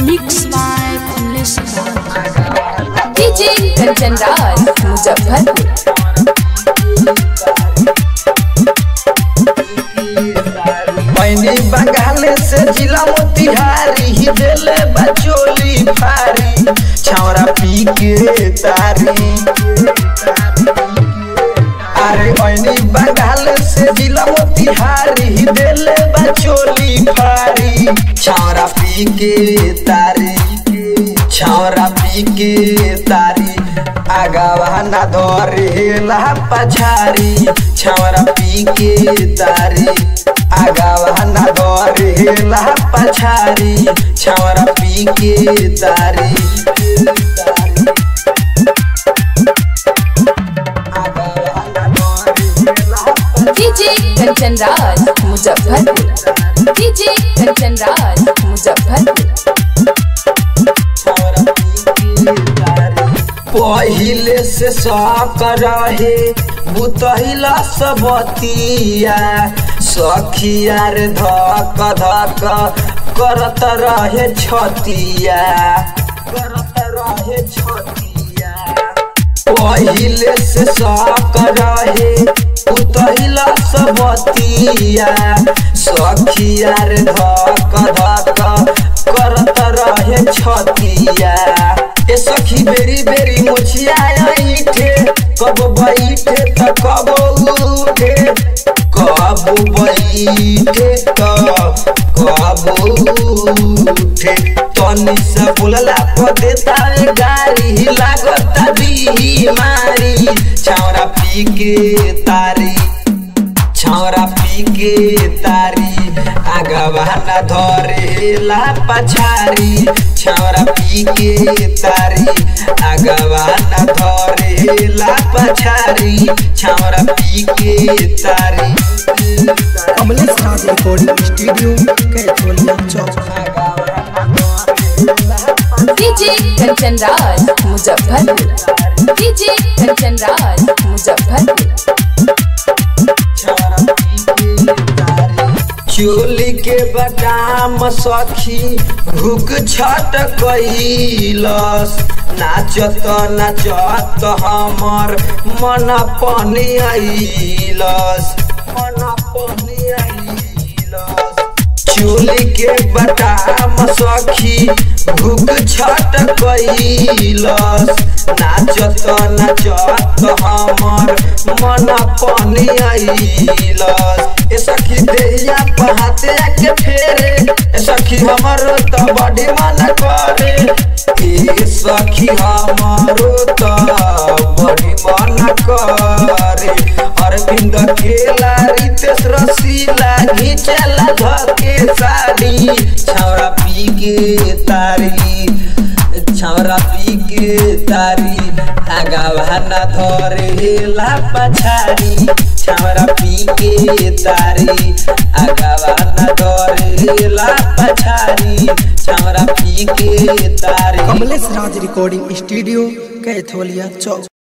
Mix by Kamlesh Raj. DJ Kanchan Raj Muzaffarpur मैंने बंगाल से जिला मोतिहारी ही दिले बचोली फारी छावरा पी के तारी अरे मैंने बंगाल से जिला मोतिहारी ही दिले बचोली फारी छावरा पी के तारी छावरा पी के तारी आगावा ना धरेला पछारी छावरा पी के तारी आगावा ना धरेला पछारी छावरा पी के तारी आगावा ना धरेला डीजे कंचन राज मुजफ्फरपुर डीजे कंचन राज मुजफ्फरपुर पहिले से साक रहे बुतहिला सबतिया सखिया रे धक धक करत रहे छतिया करत रहे छतिया पहिले से साक रहे बुतहिला सबतिया सखिया रे धक धक करत रहे छतिया ए सखी बेरी बेरी मुछिया ईठे कब बैठे त कब उठे कब बैठे त कब उठे तनी से बोलला पर देता रे गाड़ी लागत बीमारी छावरा पी के तारी छौरा पी के तारी आगवा न धरेला पछारी छौरा पी के तारी आगवा न धरेला पछारी छौरा पी के तारी Kamlesh Raj recording studio Kaitholia Chowk DJ Kanchan Raj Muzaffarpur DJ Kanchan Raj Muzaffarpur चोली के बदाम सखी भूख छट कैलस नाचत नाचत हमर मन पानी आइलस मन पानी आइलस चोली के बदाम सखी भूख छट कैलस नाचत नाचत हमर मन पानी आइलस ए सखी देहिया पहाते के फेरे ए सखी हमर त बड़ी मन करे ए सखी हमर त बड़ी मन करे अरविंद केला रितेश रसीला घिचला धके साड़ी छौरा पी के तारी छौरा पी के तारी आगावा न धरेला पछारी छौरा पी के तारी आगावा न धरेला पछारी छौरा पी के तारी कमलेश राज रिकॉर्डिंग स्टूडियो कैथोलिया चौक